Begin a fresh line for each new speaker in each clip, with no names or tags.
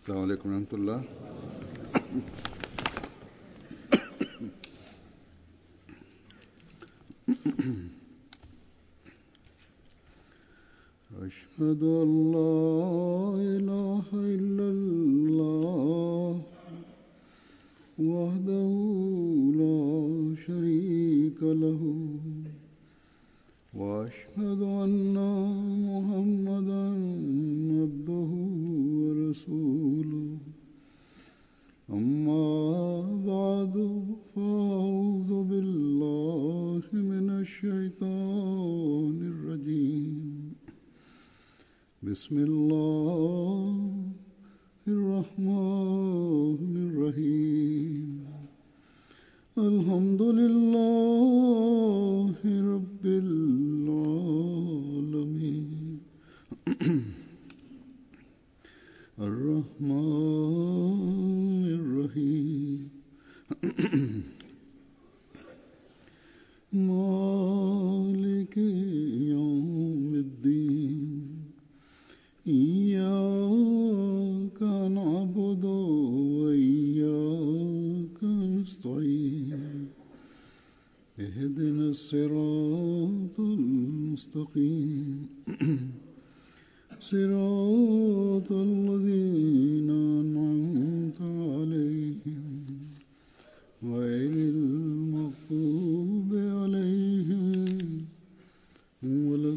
السلام عليكم ورحمة الله أشهد أن لا إله إلا الله وحده لا شريك له وأشهد أن محمدا عبده ورسوله أما بعد فأعوذ بالله من الشيطان الرجيم بسم الله الرحمن الرحيم الحمد لله رب العالمين الرحمن الرحيم مالك يوم الدين إياك نعبد وإياك نستعين اهدنا الصراط المستقيم صراط الذين أنعمت عليهم غير المغضوب عليهم ولا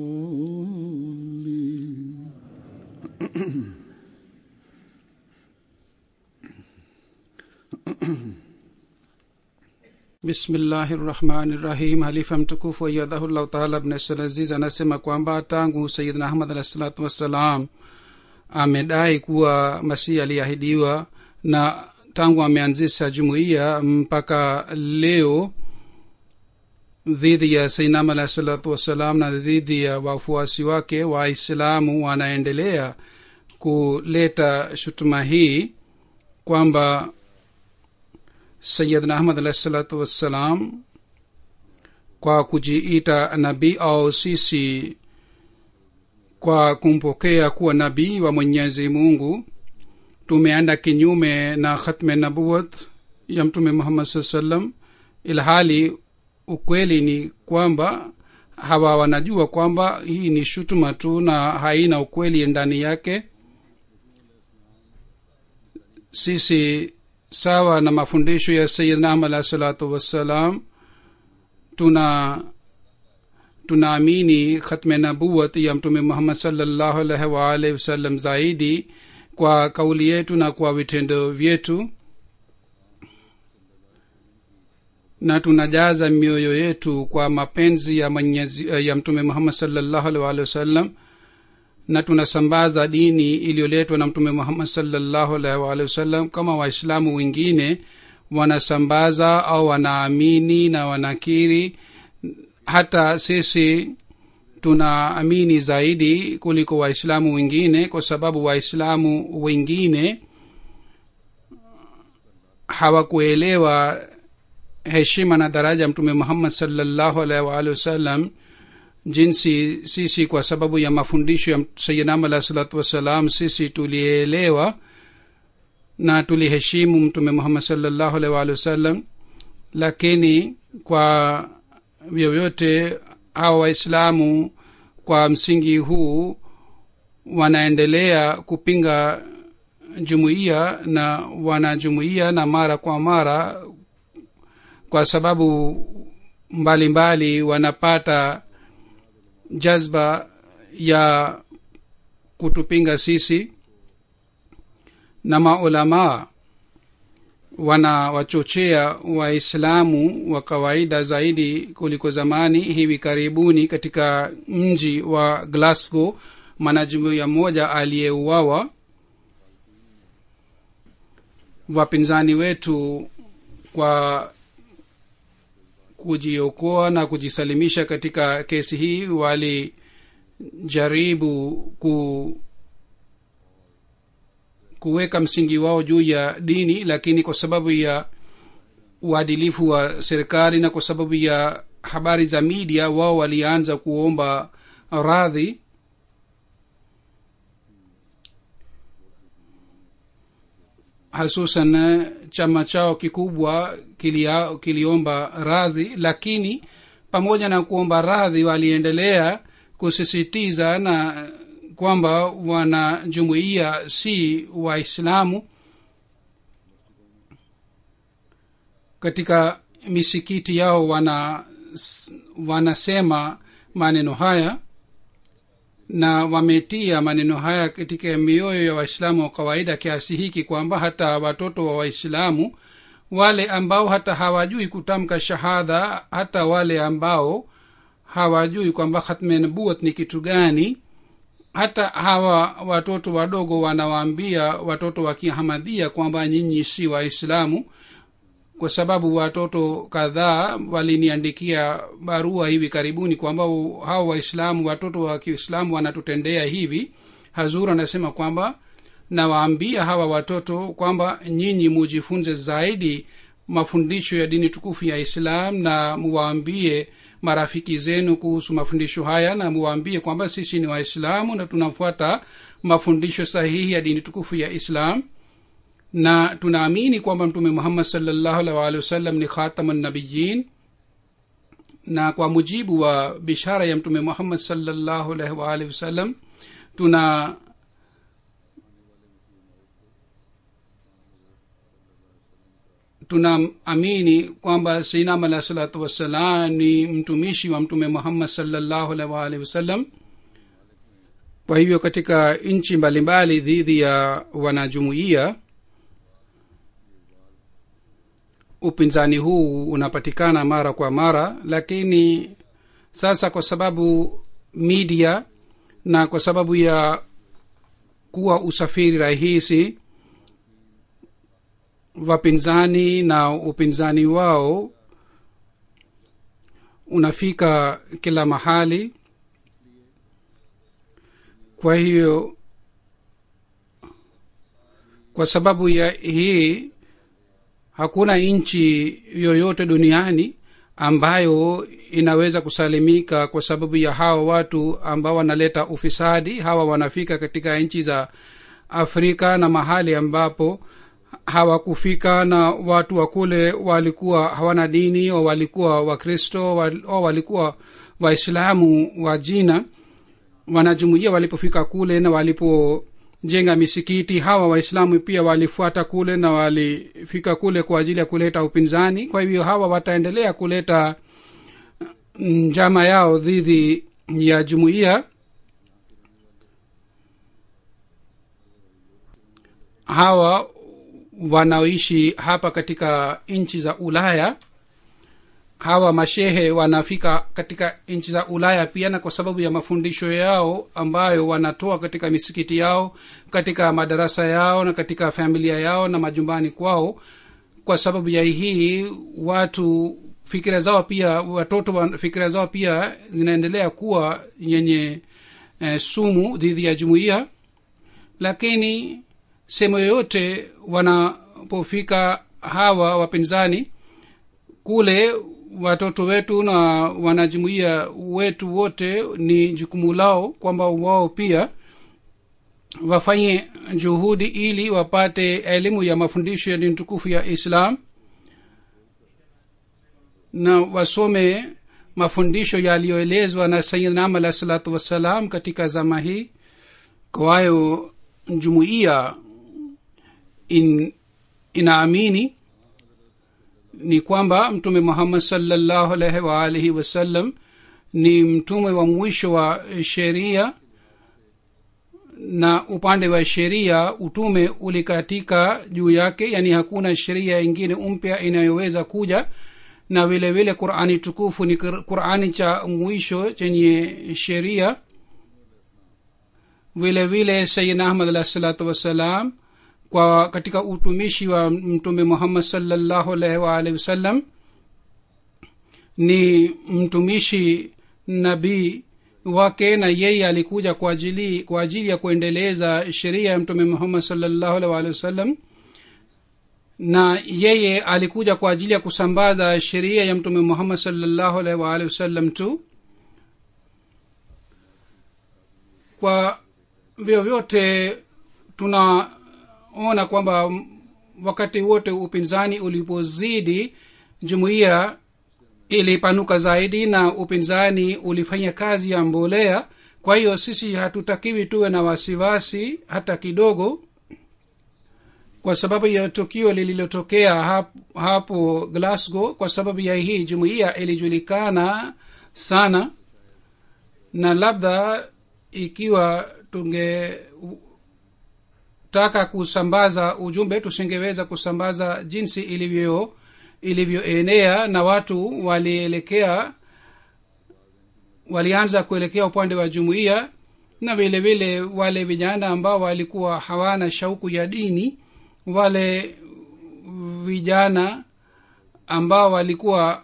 الضالين
bismillahi rahmani rahim halifa mtukufu ayadhahullahu taala bnasalaziz anasema kwamba tangu sayidna ahmad alahi salatu wassalam amedai kuwa masihi aliahidiwa na tangu ameanzisha jumuiya mpaka leo dhidi ya sainam alahi salatu wassalam na dhidi ya wafuasi wake waislamu wanaendelea kuleta shutuma hii kwamba sayidna ahmad alahi salatu wassalam kwa kujiita nabii au sisi kwa kumpokea kuwa nabii wa mwenyezi mungu tumeenda kinyume na khatme nabuwat ya mtume muhammad saa salam ilhali ukweli ni kwamba hawa wanajua kwamba hii ni shutuma tu na haina ukweli ndani yake sisi sawa na mafundisho ya sayidna ahmad alahi salatu wassalam tuna tunaamini khatme nabuwat ya mtume muhammad salllahu alaihi waalihi wasallam zaidi kwa kauli yetu na kwa vitendo vyetu na tunajaza mioyo yetu kwa mapenzi ya, mwenyezi, ya mtume muhammad salllahu alaihi waalihi wasallam na tunasambaza dini iliyoletwa na mtume muhammad salllahu alaihi waalihi wasallam kama waislamu wengine wanasambaza au wanaamini na wanakiri hata sisi tunaamini zaidi kuliko waislamu wengine kwa sababu waislamu wengine hawakuelewa heshima na daraja mtume muhammad salllahu alaihi waalihi wasallam jinsi sisi kwa sababu ya mafundisho ya sayidam alahi salatu wassalam sisi tulielewa na tuliheshimu mtume muhammad salllahu alaihi waalihi wasallam lakini kwa vyovyote hawa waislamu kwa msingi huu wanaendelea kupinga jumuiya na wanajumuiya na mara kwa mara kwa sababu mbalimbali mbali wanapata jazba ya kutupinga sisi na maulamaa wanawachochea waislamu wa kawaida zaidi kuliko zamani hivi karibuni katika mji wa glasgow mwanajumuiya mmoja aliyeuawa wapinzani wetu kwa kujiokoa na kujisalimisha katika kesi hii walijaribu ku kuweka msingi wao juu ya dini lakini kwa sababu ya uadilifu wa serikali na kwa sababu ya habari za media wao walianza kuomba radhi hasusan eh, chama chao kikubwa kilia, kiliomba radhi lakini pamoja na kuomba radhi waliendelea kusisitiza na kwamba wanajumuia si waislamu katika misikiti yao wana wanasema maneno haya na wametia maneno haya katika mioyo ya waislamu wa kawaida kiasi hiki kwamba hata watoto wa waislamu wale ambao hata hawajui kutamka shahada hata wale ambao hawajui kwamba khatme nubuat ni kitu gani hata hawa watoto wadogo wanawaambia watoto wa kihamadhia kwamba nyinyi si waislamu kwa sababu watoto kadhaa waliniandikia barua hivi karibuni kwamba hawa waislamu watoto wa kiislamu wanatutendea hivi hazur anasema kwamba nawaambia hawa watoto kwamba nyinyi mujifunze zaidi mafundisho ya dini tukufu ya islam na muwaambie marafiki zenu kuhusu mafundisho haya na muwaambie kwamba sisi ni waislamu na tunafuata mafundisho sahihi ya dini tukufu ya islam na tunaamini kwamba mtume muhammad salllahu alih waalihi wasallam ni khatama nabiyin na kwa mujibu wa bishara ya mtume muhammad salllahu alaihi waalihi wasallam tuna tunaamini kwamba seinam alah salatu wassalam ni mtumishi wa mtume muhammad salllahu alaihi waalihi wasallam kwa hivyo katika nchi mbalimbali dhidi ya wanajumuiya upinzani huu unapatikana mara kwa mara lakini sasa kwa sababu media na kwa sababu ya kuwa usafiri rahisi wapinzani na upinzani wao unafika kila mahali kwa hiyo kwa sababu ya hii hakuna nchi yoyote duniani ambayo inaweza kusalimika kwa sababu ya hawa watu ambao wanaleta ufisadi hawa wanafika katika nchi za afrika na mahali ambapo hawakufika na watu wa kule walikuwa hawana dini au walikuwa wakristo au walikuwa waislamu wa jina wanajumuia walipofika kule na walipojenga misikiti hawa waislamu pia walifuata kule na walifika kule kwa ajili ya kuleta upinzani kwa hivyo hawa wataendelea kuleta njama yao dhidi ya jumuiya hawa wanaoishi hapa katika nchi za ulaya hawa mashehe wanafika katika nchi za ulaya pia na kwa sababu ya mafundisho yao ambayo wanatoa katika misikiti yao katika madarasa yao na katika familia yao na majumbani kwao kwa sababu ya hii watu fikira zao pia watoto wa fikira zao pia zinaendelea kuwa yenye eh, sumu dhidi ya jumuiya lakini sehemu yoyote wanapofika hawa wapinzani kule watoto wetu na wanajumuia wetu wote ni jukumu lao kwamba wao pia wafanye juhudi ili wapate elimu ya mafundisho ya dini tukufu ya islam na wasome mafundisho yaliyoelezwa na sayidnam alah salatu wassalam katika zama hii kwayo jumuiya in, inaamini ni kwamba mtume muhammad salllahu alaihi waalihi wasallam ni mtume wa mwisho wa sheria na upande wa sheria utume ulikatika juu yake yani hakuna sheria ingine mpya inayoweza kuja na vile vile qurani tukufu ni qurani cha mwisho chenye sheria vile vile sayidna ahmad alah salatu wassalam kwa katika utumishi wa mtume muhammad salllahu alaihi waalihi wasallam ni mtumishi nabii wake na yeye alikuja kwa ajili kwa ajili ya kuendeleza sheria ya mtume muhammad salllahu alaihi waalihi wasallam na yeye alikuja kwa ajili ya kusambaza sheria ya mtume muhammad salllahu alaihi waalihi wasallam tu kwa vyovyote tunaona kwamba wakati wote upinzani ulipozidi jumuiya ilipanuka zaidi na upinzani ulifanya kazi ya mbolea kwa hiyo sisi hatutakiwi tuwe na wasiwasi hata kidogo kwa sababu ya tukio lililotokea hapo, hapo glasgow kwa sababu ya hii jumuiya ilijulikana sana na labda ikiwa tungetaka kusambaza ujumbe tusingeweza kusambaza jinsi ilivyo ilivyoenea na watu walielekea walianza kuelekea upande wa jumuiya na vile vile wale vijana ambao walikuwa hawana shauku ya dini wale vijana ambao walikuwa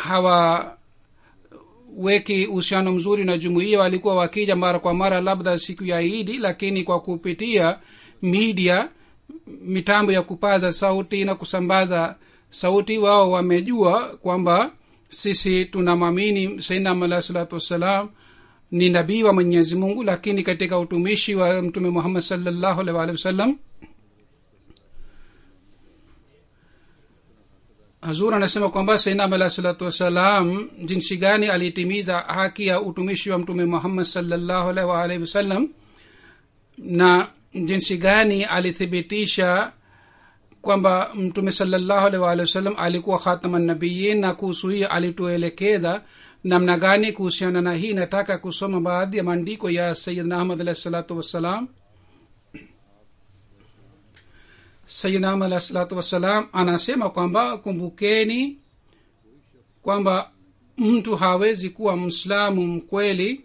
hawaweki uhusiano mzuri na jumuiya walikuwa wakija mara kwa mara labda siku ya idi lakini kwa kupitia media mitambo ya kupaza sauti na kusambaza sauti wao wamejua kwamba sisi tunamwamini sainam alahi salatu wassalam ni nabii wa mwenyezi mungu lakini katika utumishi wa mtume muhammad salllahu alih waalihi wasallam hazur anasema kwamba sainam alahi salatu wassalam jinsi gani alitimiza haki ya utumishi wa mtume muhammad salllahu alaihi waalihi wasallam na jinsi gani alithibitisha kwamba mtume salllahu alaihi waalihi wasallam alikuwa khatama nabiyin na kuhusu hii alituelekeza namna gani kuhusiana na hii nataka kusoma baadhi ya maandiko ya sayidna ahmad alahi salatu wassalam sayidna ahmad alahi salatu wassalam anasema kwamba kumbukeni kwamba mtu hawezi kuwa mslamu mkweli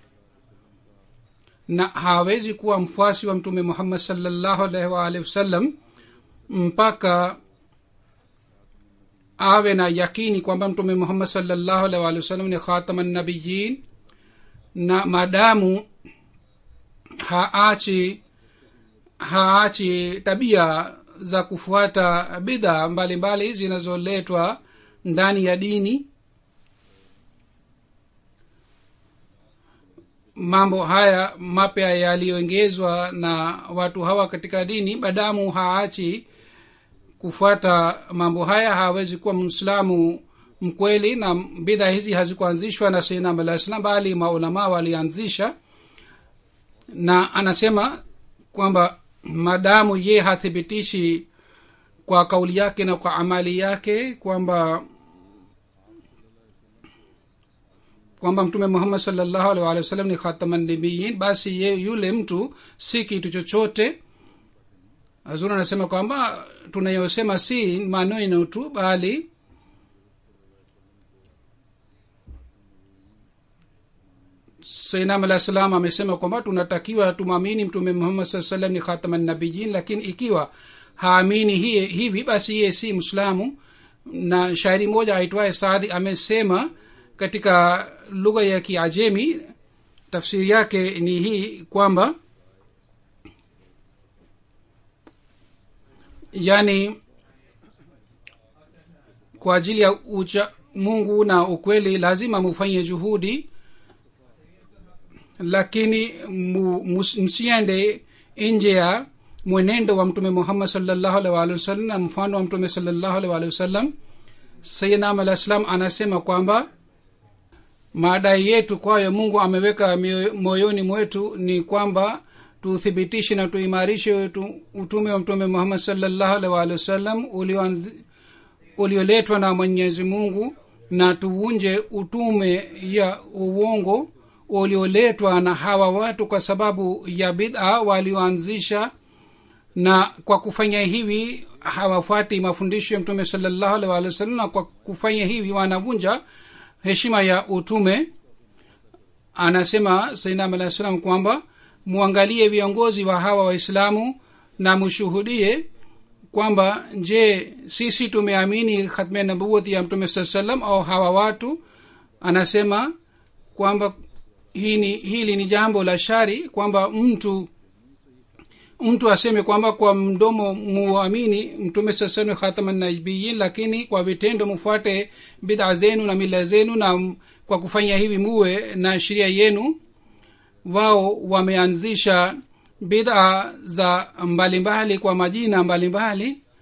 na hawezi kuwa mfuasi wa mtume muhammad salllahu alaihi waalihi wasallam mpaka awe na yakini kwamba mtume muhammad salllahu alaihi waalihi wasallam ni khatama nabiyin na maadamu haachi haachi tabia za kufuata bidha mbalimbali zinazoletwa ndani ya dini mambo haya mapya yaliyoongezwa na watu hawa katika dini badamu haachi kufuata mambo haya hawezi kuwa mwislamu mkweli na bidha hizi hazikuanzishwa na sainam alah salam bali maulamaa walianzisha na anasema kwamba madamu ye hathibitishi kwa kauli yake na kwa amali yake kwamba kwamba mtume muhammad salllahu alih walih wasallam ni khatamannabiyin basi ye yule mtu si kitu chochote hazur anasema kwamba tunayosema si maneno tu bali sainam alah salam amesema kwamba tunatakiwa tumwamini mtume muhammad saa salam ni khatamannabiyin lakini ikiwa haamini hiye hivi basi yeye si mslamu na shairi moja aitwaye saadi amesema katika lugha ya kiajemi tafsiri yake ni hii kwamba yani kwa ajili ya ucha mungu na ukweli lazima mufanye juhudi lakini mu, mus, msiende nje ya mwenendo wa mtume muhammad salllahu alih walihi wasallam na mfano wa mtume salllahu alih walihi wasallam sayidnam alah salam anasema kwamba madai yetu kwayo mungu ameweka moyoni mwetu ni kwamba tuthibitishe na tuimarishe utume wa mtume muhammad salllahu alih walihi wasallam ulioletwa na mwenyezi mungu na tuvunje utume ya uongo ulioletwa na hawa watu kwa sababu ya bid'a walioanzisha na kwa kufanya hivi hawafuati mafundisho ya mtume salllahu alih walih wasallam na kwa kufanya hivi wanavunja heshima ya utume anasema sainam alah salam kwamba muangalie viongozi wa hawa waislamu na mushuhudie kwamba je sisi tumeamini khatme nabuwati ya mtume saa salam au hawa watu anasema kwamba hini, hili ni jambo la shari kwamba mtu mtu aseme kwamba kwa mdomo muamini mtume sasanu khatamannabiyin lakini kwa vitendo mufuate bidha zenu na mila zenu na kwa kufanya hivi muwe na sheria yenu wao wameanzisha bidha za mbalimbali kwa majina mbalimbali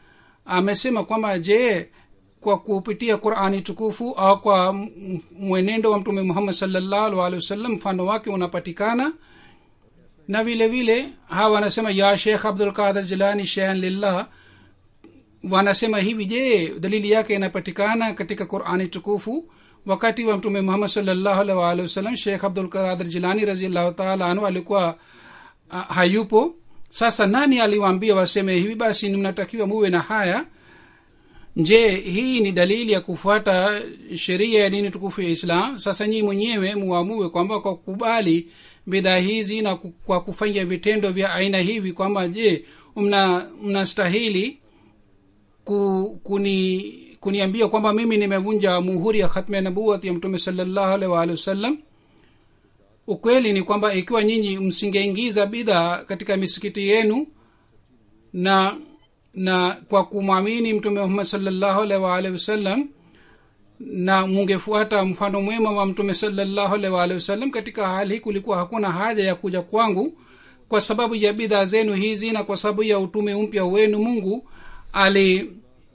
amesema kwamba je kwa kupitia qurani tukufu au kwa m- m- mwenendo wa mtume muhammad salllahu alehi wasallam mfano wake unapatikana na vile vile hawa wanasema ya shekh abdulqadir jilani shean lillah wanasema hivi je dalili yake inapatikana katika qurani tukufu wakati wa mtume muhammad salllahu alaihi waalihi wasallam shekh abdulqadir jilani raziallahu taala anhu alikuwa uh, hayupo sasa nani aliwaambia waseme hivi basi mnatakiwa muwe na haya je hii ni dalili ya kufuata sheria ya dini tukufu ya islam sasa nyii mwenyewe muamue kwamba kwa kukubali bidhaa hizi na ku- kwa kufanya vitendo vya aina hivi kwamba je mna mnastahili ku, kuni kuniambia kwamba mimi nimevunja muhuri ya khatma ya nabuwat ya mtume salllahu alaihi waalihi wasallam ukweli ni kwamba ikiwa nyinyi msingeingiza bidhaa katika misikiti yenu na na kwa kumwamini mtume muhammad salllahu alaihi waalihi wasallam na mungefuata mfano mwema wa mtume salllahu alaihi waalihi wasallam katika hali hii kulikuwa hakuna haja ya kuja kwangu kwa sababu ya bidhaa zenu hizi na kwa sababu ya utume mpya wenu mungu ali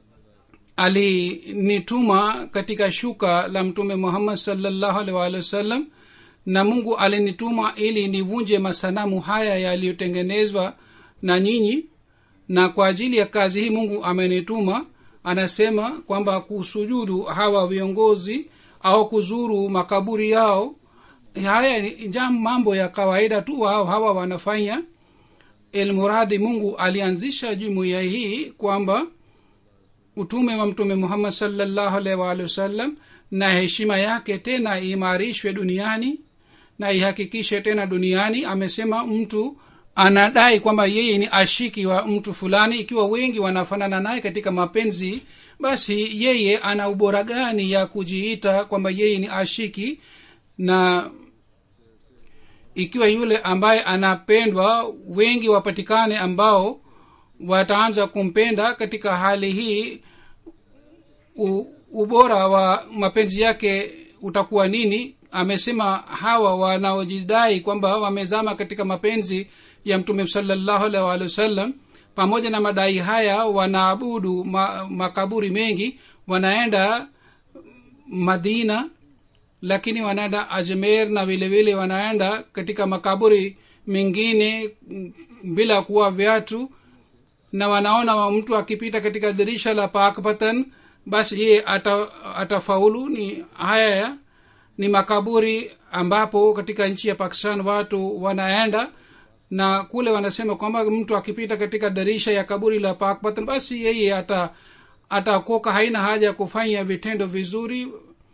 alinituma katika shuka la mtume muhammad salllahu alaihi waalihi wasallam na mungu alinituma ili nivunje masanamu haya yaliyotengenezwa na nyinyi na kwa ajili ya kazi hii mungu amenituma anasema kwamba kusujudu hawa viongozi au kuzuru makaburi yao haya ni jam mambo ya kawaida tu wao hawa wanafanya ilmuradi mungu alianzisha jumuiya hii kwamba utume wa mtume muhammad salllahu alaihi waalihi wasallam na heshima yake tena iimarishwe duniani na ihakikishe tena duniani amesema mtu anadai kwamba yeye ni ashiki wa mtu fulani ikiwa wengi wanafanana naye katika mapenzi basi yeye ana ubora gani ya kujiita kwamba yeye ni ashiki na ikiwa yule ambaye anapendwa wengi wapatikane ambao wataanza kumpenda katika hali hii u, ubora wa mapenzi yake utakuwa nini amesema hawa wanaojidai kwamba wamezama katika mapenzi ya mtume salallahu alaihi waalihi wasallam pamoja na madai haya wanaabudu ma, makaburi mengi wanaenda madina lakini wanaenda ajmer na vile vile wanaenda katika makaburi mengine mm, bila kuwa viatu na wanaona wa mtu akipita katika dirisha la pakpatan basi yeye ata, atafaulu ni haya ya ni makaburi ambapo katika nchi ya pakistan watu wanaenda na kule wanasema kwamba mtu akipita katika dirisha ya kaburi la pakpatan basi yeye ata atakoka haina haja ya kufanya vitendo vizuri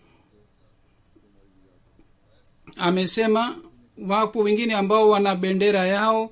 amesema wapo wengine ambao wana bendera yao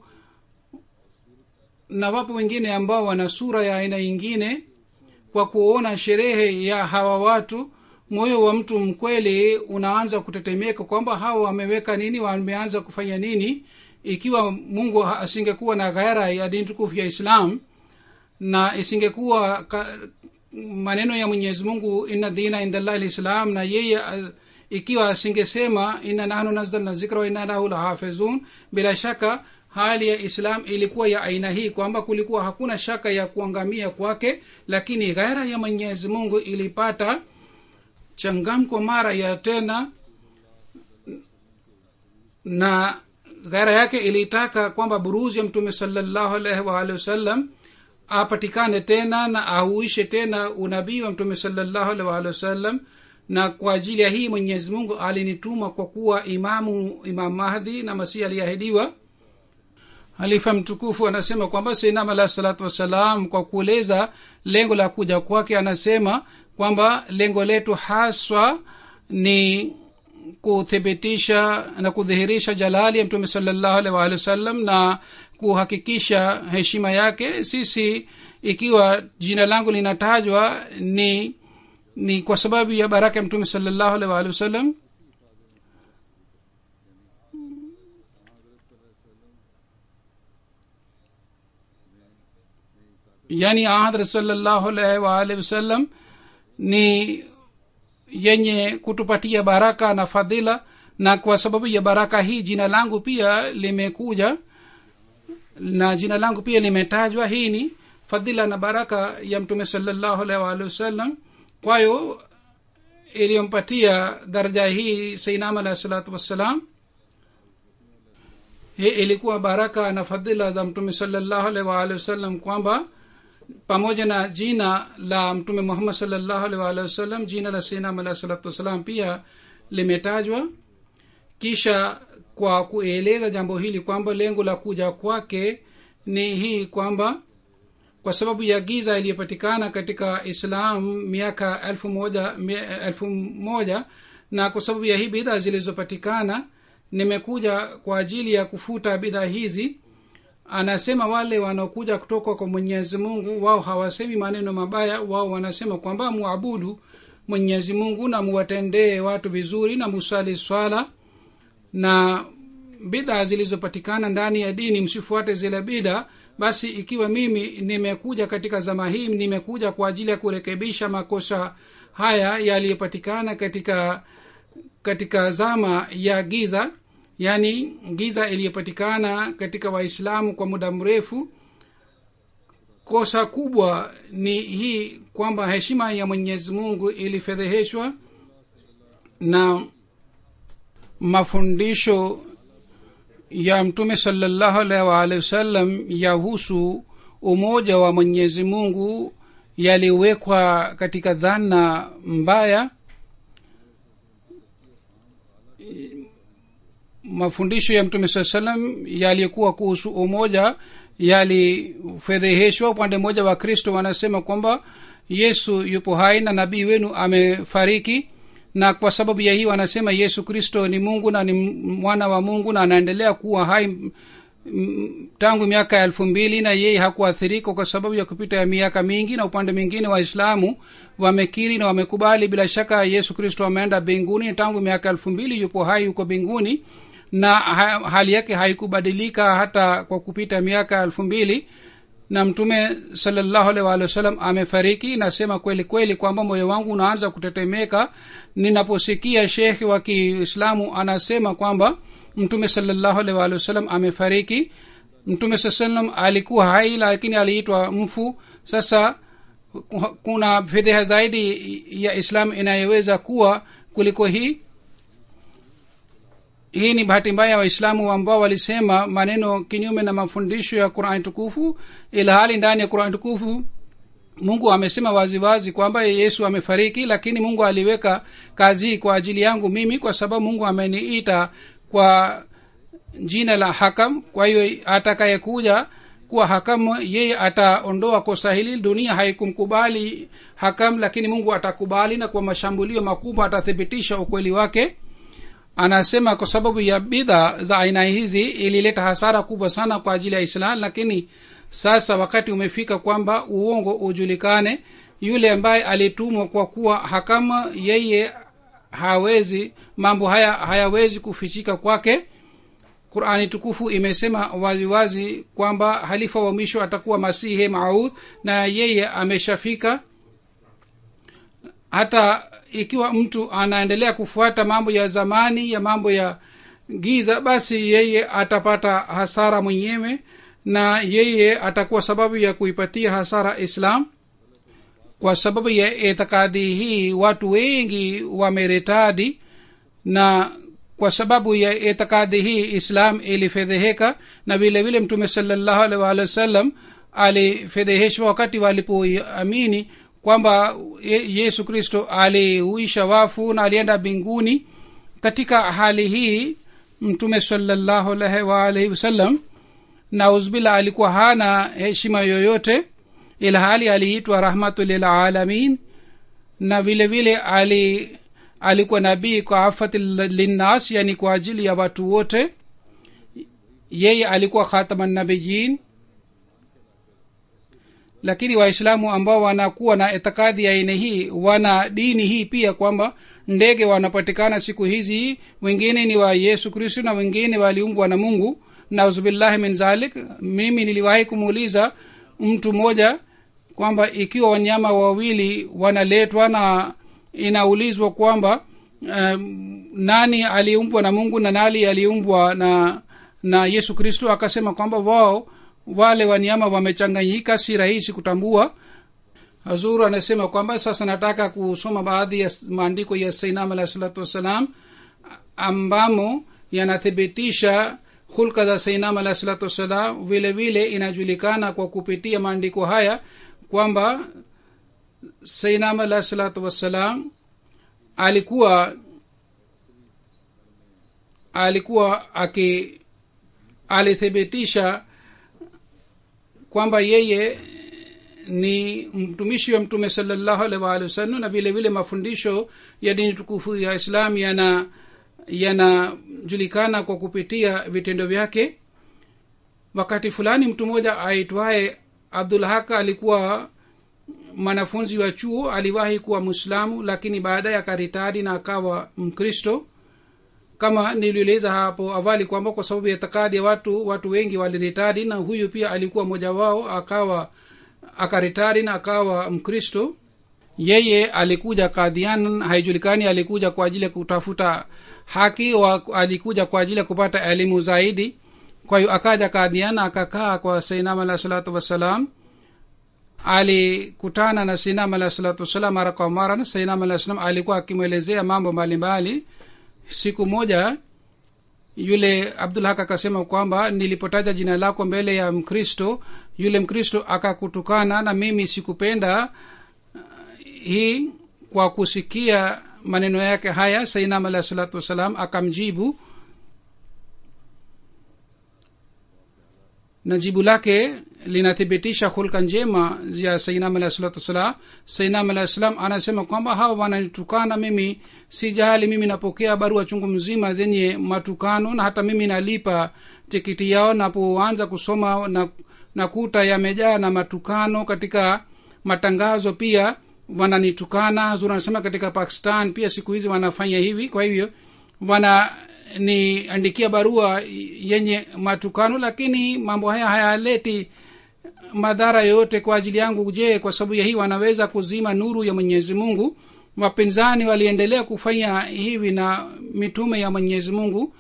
na wapo wengine ambao wana sura ya aina ingine kwa kuona sherehe ya hawa watu moyo wa mtu mkweli unaanza kutetemeka kwamba hawa wameweka nini wameanza kufanya nini ikiwa mungu asingekuwa na ghaira ya dini tukufu ya islam na isingekuwa ka, maneno ya mwenyezi mungu inna dina indallahi lislam na yeye uh, ikiwa asingesema inna nahnu nazzalna zikra wa inna lahu lahafizun bila shaka hali ya islam ilikuwa ya aina hii kwamba kulikuwa hakuna shaka ya kuangamia kwake lakini ghaira ya mwenyezi mungu ilipata changamko mara ya tena na ghaira yake ilitaka kwamba buruzi ya mtume salallahu alaihi waalihi wasallam apatikane tena na auishe tena unabii wa mtume salallahu alaihi waalihi wasallam na kwa ajili ya hii mwenyezi mungu alinituma kwa kuwa imamu imam mahdi na masihi aliahidiwa halifa mtukufu anasema kwamba sainam alahi salatu wassalam kwa kueleza lengo la kuja kwake anasema kwamba lengo letu haswa ni kuthibitisha na kudhihirisha jalali ya mtume salallahu alaihi waalihi wasallam na kuhakikisha heshima yake sisi ikiwa jina langu linatajwa ni ni kwa sababu ya baraka ya mtume salallahu alaihi waalihi wasallam yani ahadrat salallahu alaihi waalihi wasallam ni yenye kutupatia baraka na fadhila na kwa sababu ya baraka hii jina langu pia limekuja na jina langu pia limetajwa hii ni fadhila na baraka ya mtume salallahu alaihi waalihi wasallam kwayo iliyompatia daraja hii sainam alahi salatu wassalam hii ilikuwa baraka na fadhila za mtume salallahu alaihi waalihi wasallam kwamba pamoja na jina la mtume muhammad salllahu alih waalihi wasallam jina la sainam alahi salatu wassalam pia limetajwa kisha kwa kueleza jambo hili kwamba lengo la kuja kwake ni hii kwamba kwa sababu ya giza iliyopatikana katika islam miaka elfu moja, mia, elfu moja na kwa sababu ya hii bidhaa zilizopatikana nimekuja kwa ajili ya kufuta bidhaa hizi anasema wale wanaokuja kutoka kwa mwenyezi mungu wao hawasemi maneno mabaya wao wanasema kwamba muabudu mwenyezi mungu na muwatendee watu vizuri na musali swala na bidhaa zilizopatikana ndani ya dini msifuate zile bidhaa basi ikiwa mimi nimekuja katika zama hii nimekuja kwa ajili ya kurekebisha makosa haya yaliyopatikana katika katika zama ya giza yaani giza iliyopatikana katika waislamu kwa muda mrefu kosa kubwa ni hii kwamba heshima ya mwenyezi mungu ilifedheheshwa na mafundisho ya mtume salallahu alaihi waalihi wasallam yahusu umoja wa mwenyezi mungu yaliwekwa katika dhana mbaya mafundisho ya mtume saa salam yaliyokuwa kuhusu umoja yalifedheheshwa upande mmoja wa kristo wanasema kwamba yesu yupo hai na nabii wenu amefariki na kwa sababu ya hii wanasema yesu kristo ni mungu na ni mwana wa mungu na anaendelea kuwa hai m, tangu miaka ya elfu mbili na yeye hakuathirika kwa sababu ya kupita ya miaka mingi na upande mwingine waislamu wamekiri na wamekubali bila shaka yesu kristo ameenda mbinguni tangu miaka elfu mbili yupo hai yuko mbinguni na ha, hali yake haikubadilika hata kwa kupita miaka elfu mbili na mtume salallahu alaihi waalihi wasallam amefariki nasema kweli kweli kwamba moyo wangu unaanza kutetemeka ninaposikia shekhi wa kiislamu anasema kwamba mtume salallahu alaihi waalihi wasallam amefariki mtume saa salam alikuwa hai lakini aliitwa mfu sasa kuna fedheha zaidi ya islam inayoweza kuwa kuliko hii hii ni bahati mbaya waislamu ambao walisema maneno kinyume na mafundisho ya qurani tukufu ila hali ndani ya qurani tukufu mungu amesema waziwazi kwamba yesu amefariki lakini mungu aliweka kazi hii kwa ajili yangu mimi kwa sababu mungu ameniita kwa jina la hakam kwa hiyo atakayekuja kuwa hakamu yeye ataondoa kosa hili dunia haikumkubali hakam lakini mungu atakubali na kwa mashambulio makubwa atathibitisha ukweli wake anasema kwa sababu ya bidha za aina hizi ilileta hasara kubwa sana kwa ajili ya islam lakini sasa wakati umefika kwamba uongo ujulikane yule ambaye alitumwa kwa kuwa hakama yeye hawezi mambo haya hayawezi kufichika kwake qurani tukufu imesema waziwazi kwamba halifa wa mwisho atakuwa masihi maud na yeye ameshafika hata ikiwa mtu anaendelea kufuata mambo ya zamani ya mambo ya giza basi yeye atapata hasara mwenyewe na yeye atakuwa sababu ya kuipatia hasara islam kwa sababu ya itikadi hii watu wengi wameretadi na kwa sababu ya itikadi hii islam ilifedheheka na vile vile mtume salallahu alaihi waalihi wasallam alifedheheshwa wakati walipoamini kwamba yesu kristo alihuisha wafu na alienda mbinguni katika hali hii mtume salallahu alaihi waalihi wasallam na uzbila alikuwa hana heshima yoyote ila hali aliitwa rahmatu lilalamin na vile vile ali alikuwa nabii kwa afati linnas yani kwa ajili ya watu wote yeye alikuwa khatamannabiyin lakini waislamu ambao wanakuwa na itikadi ya aina hii wana dini hii pia kwamba ndege wanapatikana siku hizi wengine ni wa yesu kristo na wengine waliumbwa na mungu nauzubillahi min zalik mimi niliwahi kumuuliza mtu mmoja kwamba ikiwa wanyama wawili wanaletwa na inaulizwa kwamba um, nani aliumbwa na mungu na nani aliumbwa na na yesu kristo akasema kwamba wao wale wanyama wamechanganyika si rahisi kutambua hazuru anasema kwamba sasa nataka kusoma baadhi ya maandiko ya sainam alahi salatu wassalam ambamo yanathibitisha hulka za sainam alahi salatu wassalam vile vile inajulikana kwa kupitia maandiko haya kwamba sainam alahi salatu wassalam alikuwa alikuwa aki alithibitisha kwamba yeye ni mtumishi wa mtume salallahu alaihi waalihi wasallam na vile vile mafundisho ya dini tukufu ya islam yana yanajulikana kwa kupitia vitendo vyake wakati fulani mtu mmoja aitwaye abdul haka alikuwa mwanafunzi wa chuo aliwahi kuwa mwislamu lakini baadaye akaritadi na akawa mkristo kama nilieleza hapo awali kwamba kwa sababu ya takadi ya watu watu wengi waliritadi na huyu pia alikuwa mmoja wao akawa akaritari na akawa mkristo yeye alikuja kadhian haijulikani alikuja kwa ajili ya kutafuta haki wa alikuja kwa ajili ya kupata elimu zaidi kwa hiyo akaja kadhian akakaa kwa sainam alah salatu wassalam alikutana na sainam alah salatu wassalam mara kwa mara na sainam alah salam alikuwa akimwelezea mambo mbalimbali siku moja yule abdulhak akasema kwamba nilipotaja jina lako mbele ya mkristo yule mkristo akakutukana na mimi sikupenda uh, hii kwa kusikia maneno yake haya sainam alahi salatu wassalam akamjibu na jibu lake linathibitisha hulka njema ya sainam alahi salatu wassalam sainam alahi salam anasema kwamba hawa wananitukana mimi si jahali mimi napokea barua chungu mzima zenye matukano na hata mimi nalipa tikiti yao napoanza kusoma na nakuta yamejaa na matukano katika matangazo pia wananitukana hazur anasema katika pakistan pia siku hizi wanafanya hivi kwa hivyo wananiandikia barua yenye matukano lakini mambo haya hayaleti madhara yoyote kwa ajili yangu je kwa sababu ya hii wanaweza kuzima nuru ya mwenyezi mungu wapinzani waliendelea kufanya hivi na mitume ya mwenyezi mungu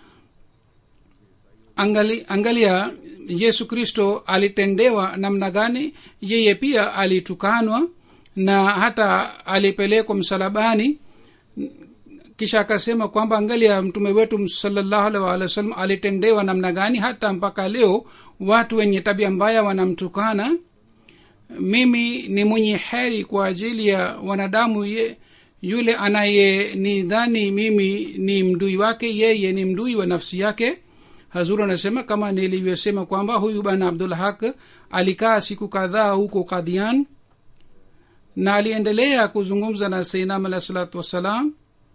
angali, angalia yesu kristo alitendewa namna gani yeye pia alitukanwa na hata alipelekwa msalabani kisha akasema kwamba angalia mtume wetu salallahu alaihi waalihi wasallam alitendewa namna gani hata mpaka leo watu wenye tabia mbaya wanamtukana mimi ni mwenye heri kwa ajili ya wanadamu ye, yule anayenidhani mimi ni mdui wake yeye ni mdui wa nafsi yake hazur anasema kama nilivyosema kwamba huyu bana abdul haq alikaa siku kadhaa huko kadhian na aliendelea kuzungumza na seinam alah salatu wassalam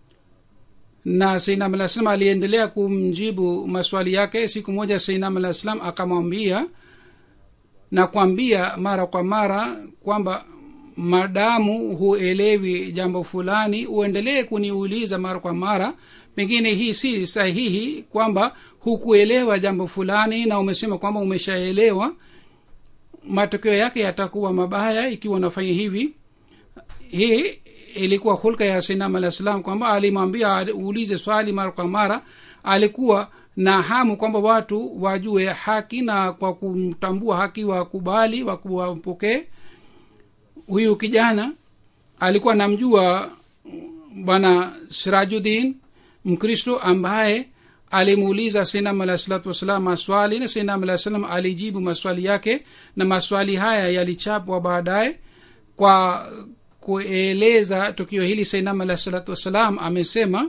na seinam alah salam aliendelea kumjibu maswali yake siku moja seinam alah salam akamwambia na kwambia mara kwa mara kwamba madamu huelewi jambo fulani uendelee kuniuliza mara kwa mara pengine hii si sahihi kwamba hukuelewa jambo fulani na umesema kwamba umeshaelewa matokeo yake yatakuwa mabaya ikiwa unafanya hivi hii ilikuwa hulka ya sinam alah salam kwamba alimwambia uulize swali mara kwa mara alikuwa na hamu kwamba watu wajue haki na kwa kumtambua haki wakubali wapokee huyu kijana alikuwa namjua bwana sirajudin mkristo ambaye alimuuliza sinam alah salatu wassalam maswali na sinam alah salam alijibu maswali yake na maswali haya yalichapwa baadaye kwa kueleza tukio hili sinam alah salatu wassalam amesema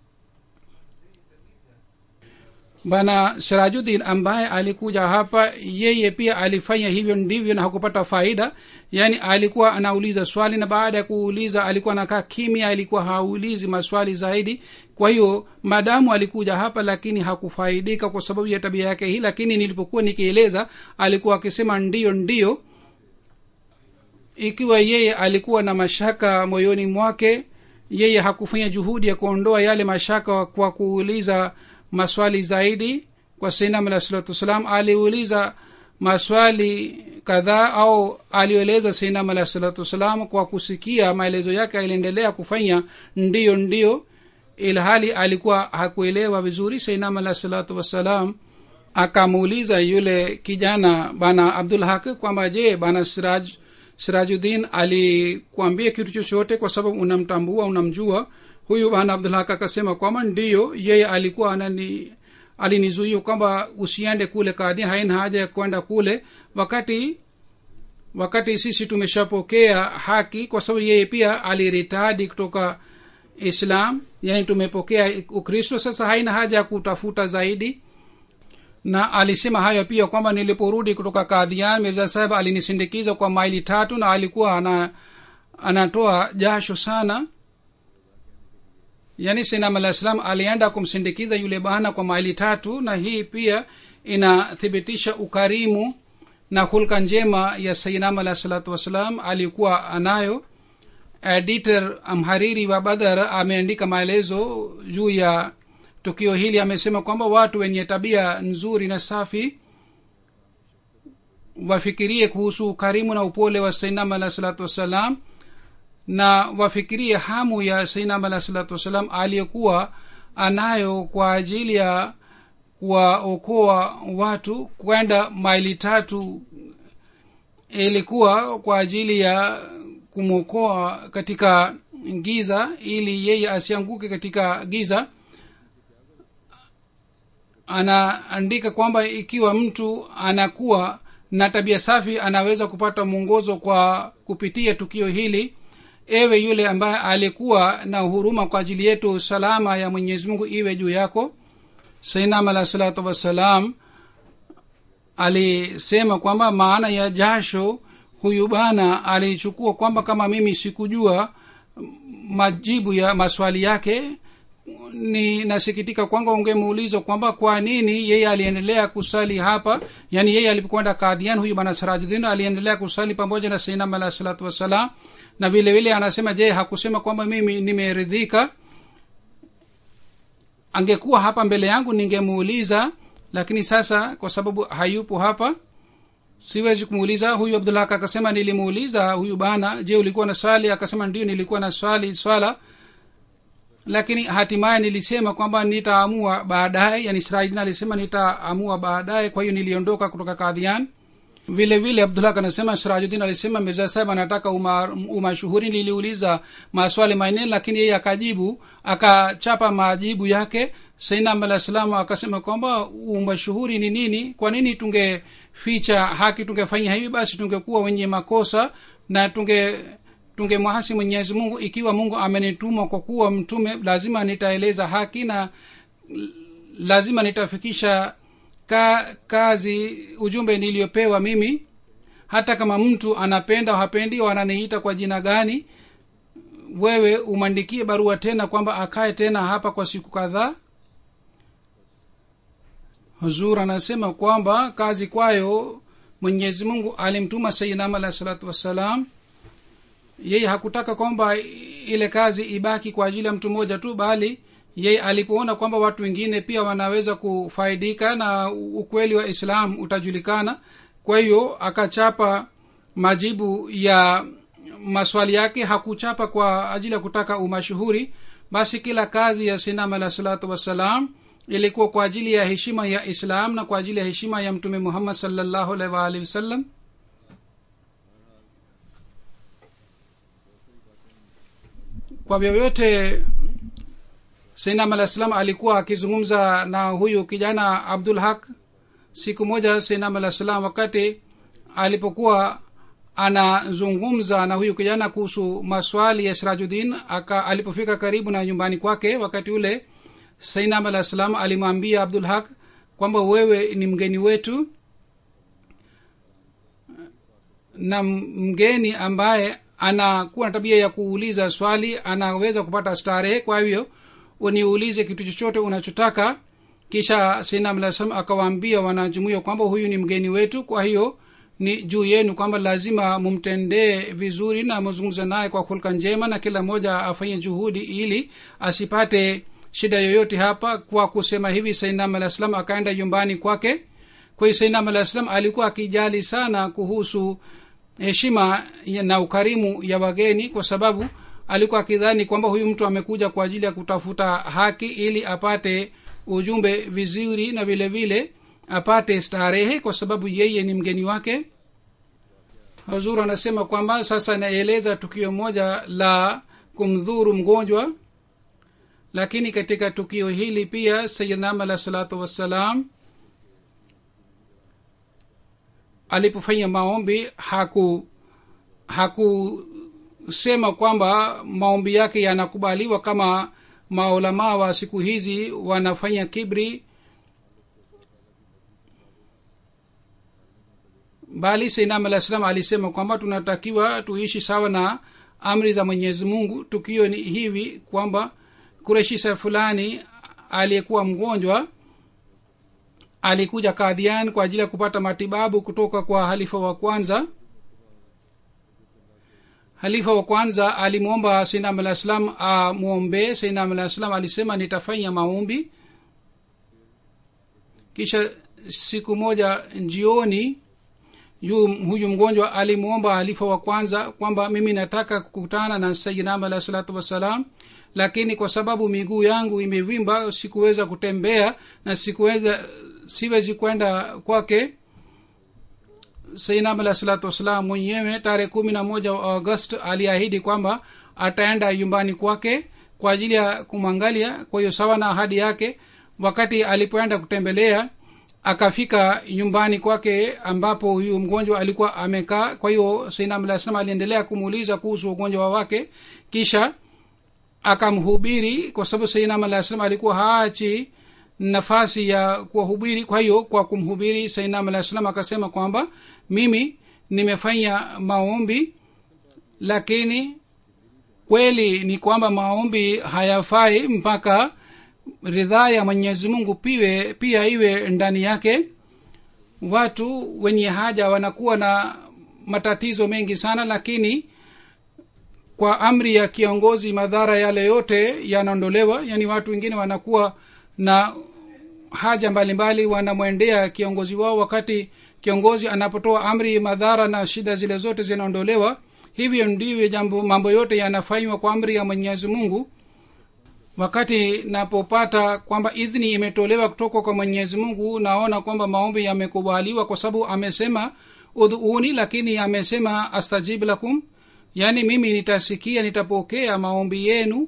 bana sirajudin ambaye alikuja hapa yeye pia alifanya hivyo ndivyo na hakupata faida yaani alikuwa anauliza swali na baada ya kuuliza alikuwa anakaa kimya alikuwa haulizi maswali zaidi kwa hiyo madamu alikuja hapa lakini hakufaidika kwa sababu ya tabia yake hii lakini nilipokuwa nikieleza alikuwa akisema ndiyo ndiyo ikiwa yeye alikuwa na mashaka moyoni mwake yeye hakufanya juhudi ya kuondoa yale mashaka kwa kuuliza maswali zaidi kwa sainam alah salatu wassalam aliuliza maswali kadhaa au alieleza sainam alah salatu wassalam kwa kusikia maelezo yake aliendelea kufanya ndiyo ndiyo ilhali alikuwa hakuelewa vizuri sainam alah salatu wassalam akamuuliza yule kijana bana abdul haq kwamba je bana siraj sirajuddin alikwambia kitu chochote kwa sababu unamtambua unamjua huyu bana abdul haq akasema kwamba ndiyo yeye alikuwa anani alinizuia kwamba usiende kule kadhian haina haja ya kwenda kule wakati wakati sisi tumeshapokea haki kwa sababu yeye pia aliritadi kutoka islam yani tumepokea ukristo sasa haina haja ya kutafuta zaidi na alisema hayo pia kwamba niliporudi kutoka kadhian mirza saheb alinisindikiza kwa maili tatu na alikuwa ana anatoa jasho sana yaani sinam alah salam alienda kumsindikiza yule bana kwa maili tatu na hii pia inathibitisha ukarimu na hulka njema ya sayinam alah salatu wassalam alikuwa anayo editor mhariri wa badhar ameandika maelezo juu ya tukio hili amesema kwamba watu wenye tabia nzuri na safi wafikirie kuhusu ukarimu na upole wa sainam alah salatu wassalam na wafikirie hamu ya sainam alah salatu wassalam aliyekuwa anayo kwa ajili ya kuwaokoa watu kwenda maili tatu ilikuwa kwa ajili ya kumwokoa katika giza ili yeye asianguke katika giza anaandika kwamba ikiwa mtu anakuwa na tabia safi anaweza kupata mwongozo kwa kupitia tukio hili ewe yule ambaye alikuwa na huruma kwa ajili yetu salama ya mwenyezi mungu iwe juu yako sainam alah salatu wassalam alisema kwamba maana ya jasho huyu bana alichukua kwamba kama mimi sikujua majibu ya maswali yake ninasikitika kwamba ungemuuliza kwamba kwa nini yeye aliendelea kusali hapa yaani yeye alipokwenda kadhian huyu bana sirajuddin aliendelea kusali pamoja na sainam alah salatu wassalam na vile vile anasema je hakusema kwamba mimi nimeridhika angekuwa hapa mbele yangu ningemuuliza lakini sasa kwa sababu hayupo hapa siwezi kumuuliza huyu abdulhak akasema nilimuuliza huyu bana je ulikuwa na swali akasema ndio nilikuwa na swali swala lakini hatimaye nilisema kwamba nitaamua baadaye yani sirajdin alisema nitaamua baadaye kwa hiyo niliondoka kutoka kadhian vile vile abdulhak anasema sirajuddin alisema mirza sahib anataka umashuhuri uma niliuliza maswali manne lakini yeye akajibu akachapa majibu yake sainam alah salam akasema kwamba umashuhuri ni nini kwa nini tungeficha haki tungefanya hivi basi tungekuwa wenye makosa na tunge tungemwasi mwenyezi mungu ikiwa mungu amenituma kwa kuwa mtume lazima nitaeleza haki na lazima nitafikisha ka, kazi ujumbe niliyopewa mimi hata kama mtu anapenda au hapendi au ananiita kwa jina gani wewe umwandikie barua tena kwamba akae tena hapa kwa siku kadhaa huzur anasema kwamba kazi kwayo mwenyezi mungu alimtuma sayinam alah salatu wassalam yeye hakutaka kwamba ile kazi ibaki kwa ajili ya mtu mmoja tu bali yeye alipoona kwamba watu wengine pia wanaweza kufaidika na ukweli wa islam utajulikana kwa hiyo akachapa majibu ya maswali yake hakuchapa kwa ajili ya kutaka umashuhuri basi kila kazi ya sinam alah salatu wassalam ilikuwa kwa ajili ya heshima ya islam na kwa ajili ya heshima ya mtume muhammad salllahu alaihi waalihi wasallam kwa vyovyote sainam alah salam alikuwa akizungumza na huyu kijana abdul haq siku moja sainam alah salam wakati alipokuwa anazungumza na huyu kijana kuhusu maswali ya sirajuddin aka alipofika karibu na nyumbani kwake wakati ule sainam alah salam alimwambia abdul haq kwamba wewe ni mgeni wetu na mgeni ambaye anakuwa na tabia ya kuuliza swali anaweza kupata starehe kwa hivyo uniulize kitu chochote unachotaka kisha sinam alah salam akawaambia wanajumuia kwamba huyu ni mgeni wetu kwa hiyo ni juu yenu kwamba lazima mumtendee vizuri na muzungumze naye kwa hulka njema na kila mmoja afanye juhudi ili asipate shida yoyote hapa kwa kusema hivi sainam alah salam akaenda nyumbani kwake kwa hiyo sainam alah salam alikuwa akijali sana kuhusu heshima na ukarimu ya wageni kwa sababu alikuwa akidhani kwamba huyu mtu amekuja kwa ajili ya kutafuta haki ili apate ujumbe vizuri na vile vile apate starehe kwa sababu yeye ni mgeni wake hazur anasema kwamba sasa naeleza tukio moja la kumdhuru mgonjwa lakini katika tukio hili pia sayidnam alah salatu wassalam alipofanya maombi haku hakusema kwamba maombi yake yanakubaliwa kama maulamaa wa siku hizi wanafanya kibri bali sainam alah salam alisema kwamba tunatakiwa tuishi sawa na amri za mwenyezi mungu tukio ni hivi kwamba kureshisa fulani aliyekuwa mgonjwa alikuja kadhian kwa ajili ya kupata matibabu kutoka kwa halifa wa kwanza halifa wa kwanza alimwomba sainam alah salam amwombee sainam alah salam alisema nitafanya maombi kisha siku moja jioni yu huyu mgonjwa alimwomba halifa wa kwanza kwamba mimi nataka kukutana na sayidinam alah salatu wassalam lakini kwa sababu miguu yangu imevimba sikuweza kutembea na sikuweza siwezi kwenda kwake sainam alah salatu wassalam mwenyewe tarehe kumi na moja wa august aliahidi kwamba ataenda nyumbani kwake kwa ajili ya kumwangalia kwa hiyo sawa na ahadi yake wakati alipoenda kutembelea akafika nyumbani kwake ambapo huyu mgonjwa alikuwa amekaa kwa hiyo sainam alah salam aliendelea kumuuliza kuhusu ugonjwa wake kisha akamhubiri kwa sababu sainam alah salam alikuwa haachi nafasi ya kuwahubiri kwa hiyo kwa kumhubiri sainam alah salam akasema kwamba mimi nimefanya maombi lakini kweli ni kwamba maombi hayafai mpaka ridhaa ya mwenyezi mungu piwe pia iwe ndani yake watu wenye haja wanakuwa na matatizo mengi sana lakini kwa amri ya kiongozi madhara yale yote yanaondolewa yaani watu wengine wanakuwa na haja mbalimbali wanamwendea kiongozi wao wakati kiongozi anapotoa amri madhara na shida zile zote zinaondolewa hivyo ndivyo jambo mambo yote yanafanywa kwa amri ya mwenyezi mungu wakati napopata kwamba idhini imetolewa kutoka kwa mwenyezi mungu naona kwamba maombi yamekubaliwa kwa sababu amesema udhuuni lakini amesema astajib lakum yaani mimi nitasikia nitapokea maombi yenu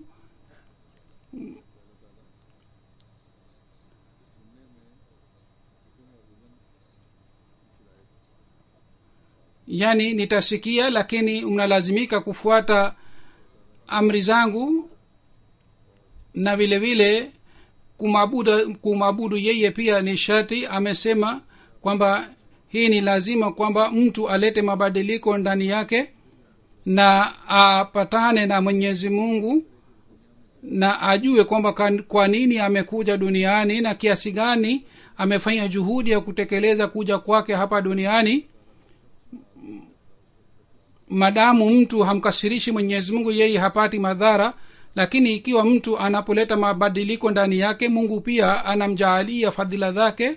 yaani nitasikia lakini mnalazimika kufuata amri zangu na vile vile kumabudu kumabudu yeye pia ni sharti amesema kwamba hii ni lazima kwamba mtu alete mabadiliko ndani yake na apatane na mwenyezi mungu na ajue kwamba kwa nini amekuja duniani na kiasi gani amefanya juhudi ya kutekeleza kuja kwake hapa duniani madamu mtu hamkasirishi mwenyezi mungu yeye hapati madhara lakini ikiwa mtu anapoleta mabadiliko ndani yake mungu pia anamjaalia fadhila zake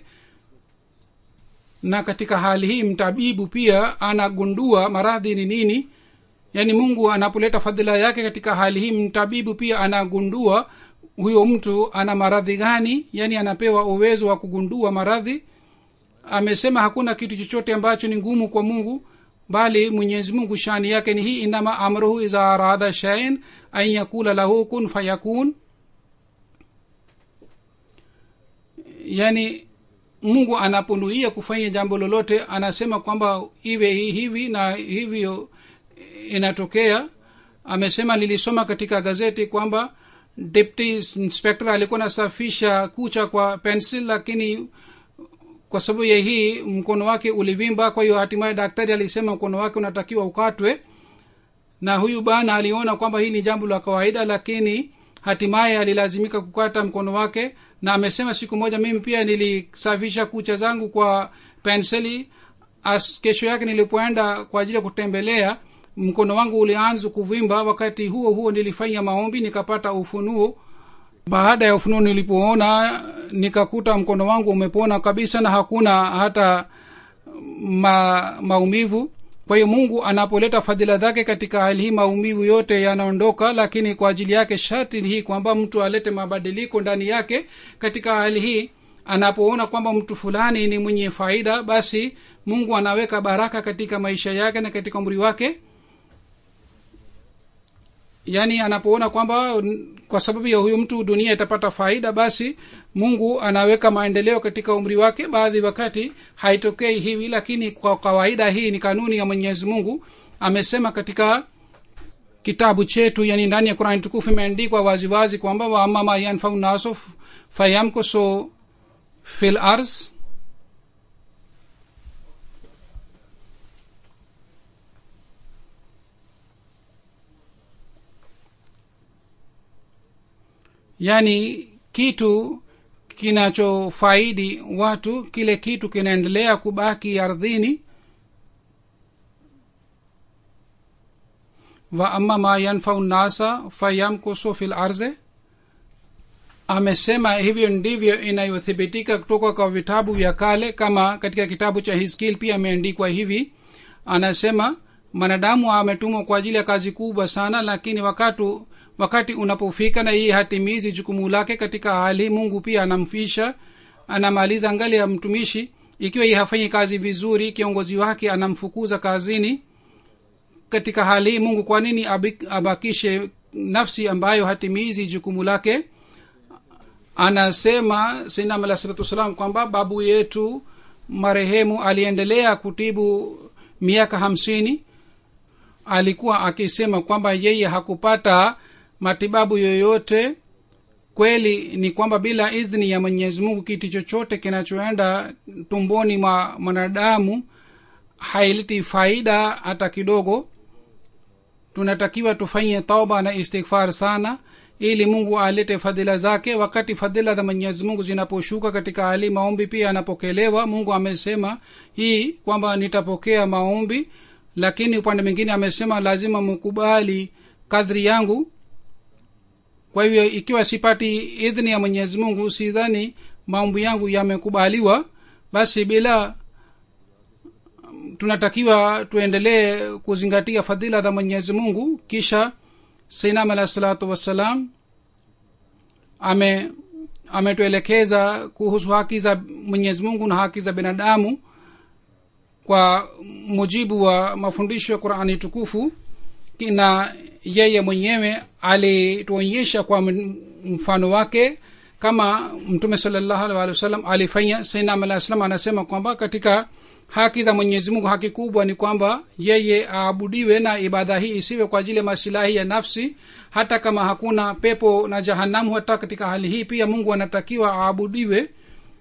na katika hali hii mtabibu pia anagundua maradhi ni nini yaani mungu anapoleta fadhila yake katika hali hii mtabibu pia anagundua huyo mtu ana maradhi gani yaani anapewa uwezo wa kugundua maradhi amesema hakuna kitu chochote ambacho ni ngumu kwa mungu bali mwenyezi mungu shani yake ni hii inama amruhu iza arada shain an yakula lahu kun fayakun yani mungu anaponuia kufanya jambo lolote anasema kwamba iwe hivi na hivyo inatokea amesema nilisoma katika gazeti kwamba deputy inspector alikuwa anasafisha kucha kwa pencil lakini kwa sababu ya hii mkono wake ulivimba kwa hiyo hatimaye daktari alisema mkono wake unatakiwa ukatwe na huyu bana aliona kwamba hii ni jambo la kawaida lakini hatimaye alilazimika kukata mkono wake na amesema siku moja mimi pia nilisafisha kucha zangu kwa penseli As, kesho yake nilipoenda kwa ajili ya kutembelea mkono wangu ulianza kuvimba wakati huo huo nilifanya maombi nikapata ufunuo baada ya ufunuo nilipoona nikakuta mkono wangu umepona kabisa na hakuna hata ma, maumivu kwa hiyo mungu anapoleta fadhila zake katika hali hii maumivu yote yanaondoka lakini kwa ajili yake sharti hii kwamba mtu alete mabadiliko ndani yake katika hali hii anapoona kwamba mtu fulani ni mwenye faida basi mungu anaweka baraka katika maisha yake na katika umri wake yaani anapoona kwamba kwa sababu ya huyu mtu dunia itapata faida basi mungu anaweka maendeleo katika umri wake baadhi wakati haitokei hivi lakini kwa kawaida hii ni kanuni ya mwenyezi mungu amesema katika kitabu chetu yani ndani ya qurani tukufu imeandikwa waziwazi kwamba waama ma yanfau naso fayamkuso fil ars yaani kitu kinachofaidi watu kile kitu kinaendelea kubaki ardhini wa ama ma yanfau nasa fayamkusu fil arze amesema hivyo ndivyo inayothibitika kutoka kwa vitabu vya kale kama katika kitabu cha hiskil pia ameandikwa hivi anasema mwanadamu ametumwa kwa ajili ya kazi kubwa sana lakini wakati wakati unapofika na yeye hatimizi jukumu lake katika hali mungu pia anamfisha anamaliza ngali ya mtumishi ikiwa yeye hafanyi kazi vizuri kiongozi wake anamfukuza kazini katika hali hii mungu kwa nini abakishe nafsi ambayo hatimizi jukumu lake anasema sinam alah salatu wassalam kwamba babu yetu marehemu aliendelea kutibu miaka hamsini alikuwa akisema kwamba yeye hakupata matibabu yoyote kweli ni kwamba bila idhni ya mwenyezi mungu kitu chochote kinachoenda tumboni mwa mwanadamu haileti faida hata kidogo tunatakiwa tufanye tauba na istighfar sana ili mungu alete fadhila zake wakati fadhila za mwenyezi mungu zinaposhuka katika hali maombi pia yanapokelewa mungu amesema hii kwamba nitapokea maombi lakini upande mwingine amesema lazima mkubali kadri yangu kwa hivyo ikiwa sipati idhni ya mwenyezi mungu sidhani maombi yangu yamekubaliwa basi bila tunatakiwa tuendelee kuzingatia fadhila za mwenyezi mungu kisha sainam alah salatu wassalam ame ametuelekeza kuhusu haki za mwenyezi mungu na haki za binadamu kwa mujibu wa mafundisho ya qurani tukufu na yeye mwenyewe alituonyesha kwa mfano wake kama mtume salllahu alih walih wasallam alifanya sainam alah salam anasema kwamba katika haki za mwenyezi mungu haki kubwa ni kwamba yeye aabudiwe na ibada hii isiwe kwa ajili ya masilahi ya nafsi hata kama hakuna pepo na jahanamu hata katika hali hii pia mungu anatakiwa aabudiwe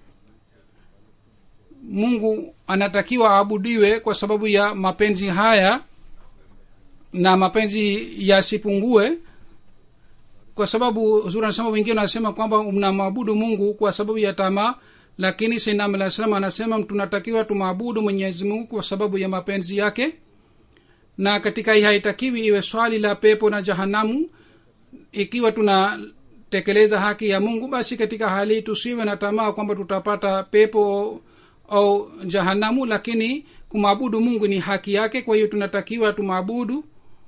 mungu anatakiwa aabudiwe kwa sababu ya mapenzi haya na mapenzi yasipungue kwa sababu zuri anasema wengine wanasema kwamba mnamwabudu mungu kwa sababu ya tamaa lakini sainam alah salam anasema tunatakiwa tumwabudu mwenyezi mungu kwa sababu ya mapenzi yake na katika hii haitakiwi iwe swali la pepo na jahanamu ikiwa tunatekeleza haki ya mungu basi katika hali tusiwe na tamaa kwamba tutapata pepo au jahanamu lakini kumwabudu mungu ni haki yake kwa hiyo tunatakiwa tumwabudu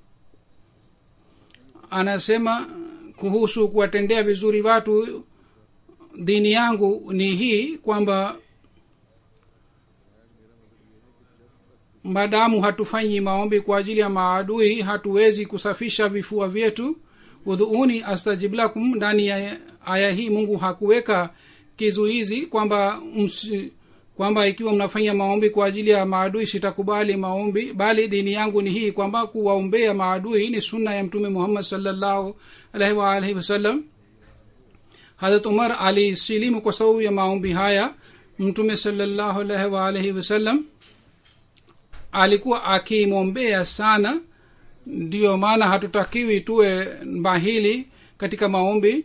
anasema kuhusu kuwatendea vizuri watu dini yangu ni hii kwamba madamu hatufanyi maombi kwa ajili ya maadui hatuwezi kusafisha vifua vyetu udhuuni astajib lakum ndani ya aya hii mungu hakuweka kizuizi kwamba msi, kwamba ikiwa mnafanya maombi kwa ajili ya maadui sitakubali maombi bali dini yangu ni hii kwamba kuwaombea maadui ni sunna ya mtume muhammad salllahu alaihi waalihi wasallam harat umar alisilimu kwa sababu ya maombi haya mtume salllahu alaihi waalihi wasallam alikuwa akimwombea sana ndiyo maana hatutakiwi tuwe mbahili katika maombi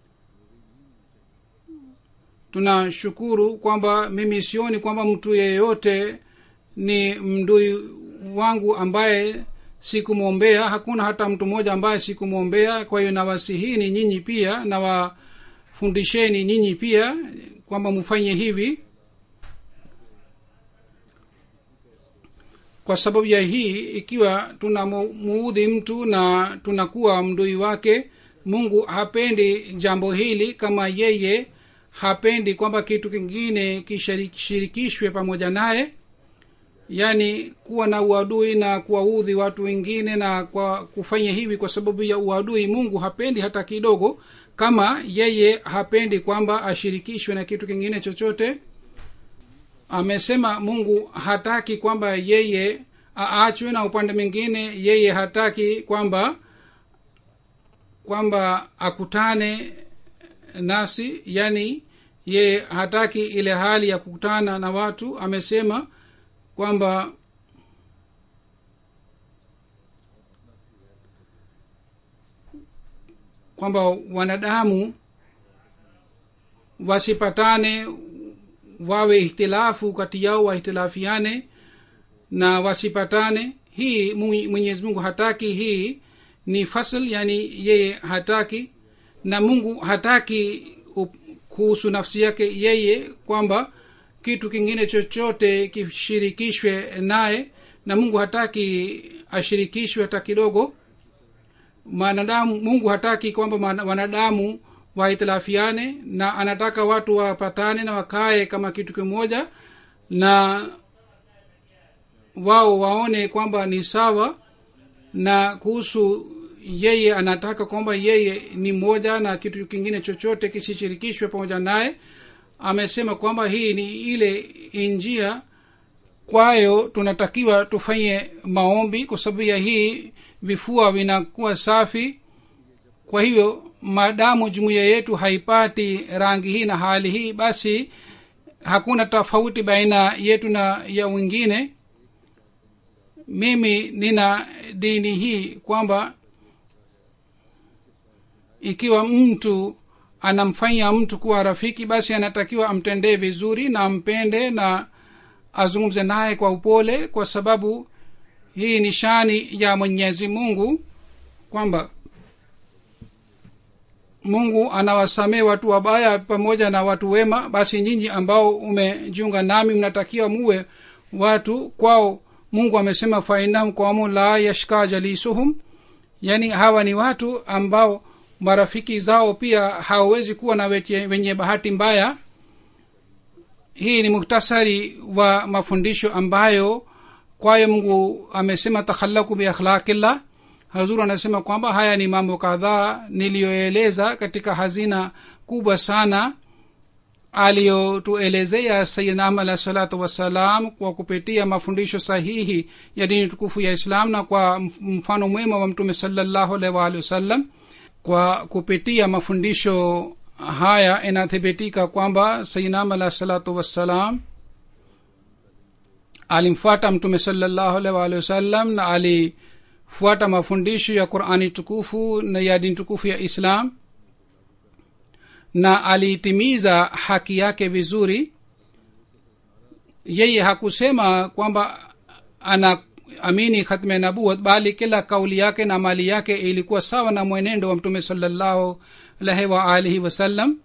tunashukuru kwamba mimi sioni kwamba mtu yeyote ni mdui wangu ambaye sikumwombea hakuna hata mtu mmoja ambaye sikumwombea kwa hiyo nawasihini nyinyi pia nawafundisheni nyinyi pia kwamba mfanye hivi kwa sababu ya hii ikiwa tunamuudhi mtu na tunakuwa mdui wake mungu hapendi jambo hili kama yeye hapendi kwamba kitu kingine kishirikishwe pamoja naye yaani kuwa na uadui na kuwaudhi watu wengine na kwa kufanya hivi kwa sababu ya uadui mungu hapendi hata kidogo kama yeye hapendi kwamba ashirikishwe na kitu kingine chochote amesema mungu hataki kwamba yeye aachwe na upande mwingine yeye hataki kwamba kwamba akutane nasi yani yeye hataki ile hali ya kukutana na watu amesema kwamba kwamba wanadamu wasipatane wawe ihtilafu kati yao wahitilafiane na wasipatane hii mwenyezi mungu hataki hii ni fasl yani yeye hataki na mungu hataki kuhusu nafsi yake yeye kwamba kitu kingine chochote kishirikishwe naye na mungu hataki ashirikishwe hata kidogo manadamu mungu hataki kwamba wanadamu wahitilafiane na anataka watu wapatane na wakae kama kitu kimoja na wao waone kwamba ni sawa na kuhusu yeye anataka kwamba yeye ni mmoja na kitu kingine chochote kisishirikishwe pamoja naye amesema kwamba hii ni ile njia kwayo tunatakiwa tufanye maombi kwa sababu ya hii vifua vinakuwa safi kwa hivyo maadamu jumuiya yetu haipati rangi hii na hali hii basi hakuna tofauti baina yetu na ya wengine mimi nina dini hii kwamba ikiwa mtu anamfanya mtu kuwa rafiki basi anatakiwa amtendee vizuri na ampende na azungumze naye kwa upole kwa sababu hii ni shani ya mwenyezi mungu kwamba mungu anawasamee watu wabaya pamoja na watu wema basi nyinyi ambao umejiunga nami mnatakiwa muwe watu kwao mungu amesema fainahum qaumun la yashka jalisuhum yaani hawa ni watu ambao marafiki zao pia hawawezi kuwa na weche, wenye bahati mbaya hii ni muhtasari wa mafundisho ambayo kwayo mungu amesema takhalaku biakhlaqillah hazur anasema kwamba haya ni mambo kadhaa niliyoeleza katika hazina kubwa sana aliyotuelezea sayidna ahmad alahi salatu wassalam kwa kupitia mafundisho sahihi ya dini tukufu ya islam na kwa mfano mwema wa mtume salallahu alaihi waalihi wasallam kwa kupitia mafundisho haya inathibitika kwamba sayidna ahmad alahi salatu wassalam alimfuata mtume salallahu alaihi waalihi wasallam na alifuata mafundisho ya qurani tukufu na ya dini tukufu ya islam na aliitimiza haki yake vizuri yeye hakusema kwamba ana amini khatme nabuat bali kila kauli yake na mali yake ilikuwa sawa na mwenendo wa mtume salallahu alaihi waalihi wasallam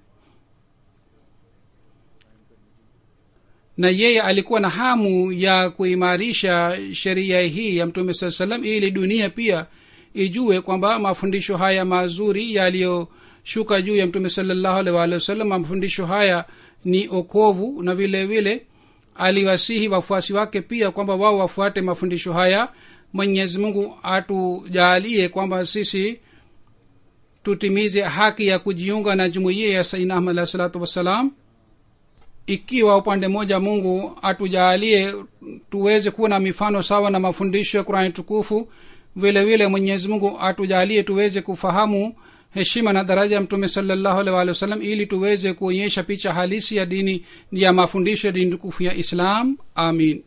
na yeye alikuwa na hamu ya kuimarisha sheria hii ya mtume saa salam ili dunia pia ijue kwamba mafundisho haya mazuri yaliyoshuka juu ya mtume salallahu alaihi waalihi wasallam mafundisho haya ni okovu na vile vile aliwasihi wafuasi wake pia kwamba wao wafuate mafundisho haya mwenyezi mungu atujaalie kwamba sisi tutimize haki ya kujiunga na jumuiya ya saina ahmad alahi salatu wassalam ikiwa upande mmoja mungu atujaalie tuweze kuwa na mifano sawa na mafundisho ya qurani tukufu vile vile mwenyezi mungu atujaalie tuweze kufahamu heshima na daraja ya mtume salallahu alih walih wasallam ili tuweze kuonyesha picha halisi ya dini ya mafundisho ya dini tukufu ya islam amin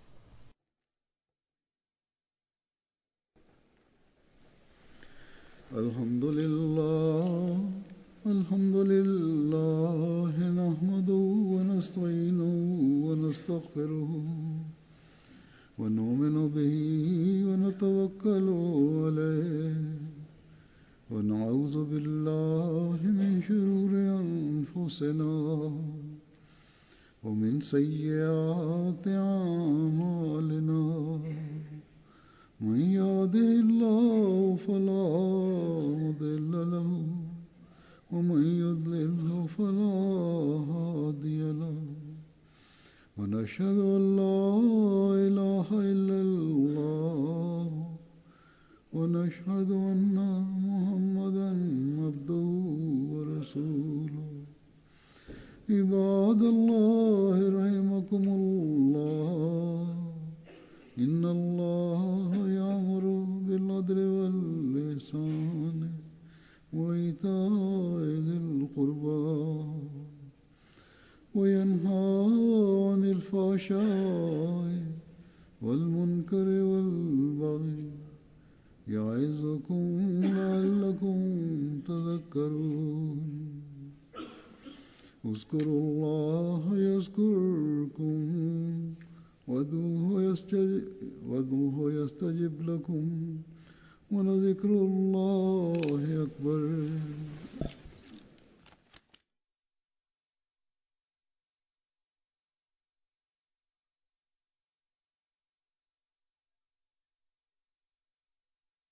الحمد لله الحمد لله نحمده ونستعينه ونستغفره ونؤمن به ونتوكل عليه ونعوذ بالله من شرور أنفسنا ومن سيئات أعمالنا من يهده الله فلا مضل له ومن يضلله فلا ونشهد أن لا إله إلا الله ونشهد أن محمدا عبده ورسوله عباد الله رحمكم الله إن الله يأمر بالعدل واللسان وإيتاء ذي القربى وينهى عن الفحشاء والمنكر والبغي يعظكم لعلكم تذكرون اذكروا الله يذكركم وادعوه يستجب, وادعوه يستجب لكم ولذكر الله أكبر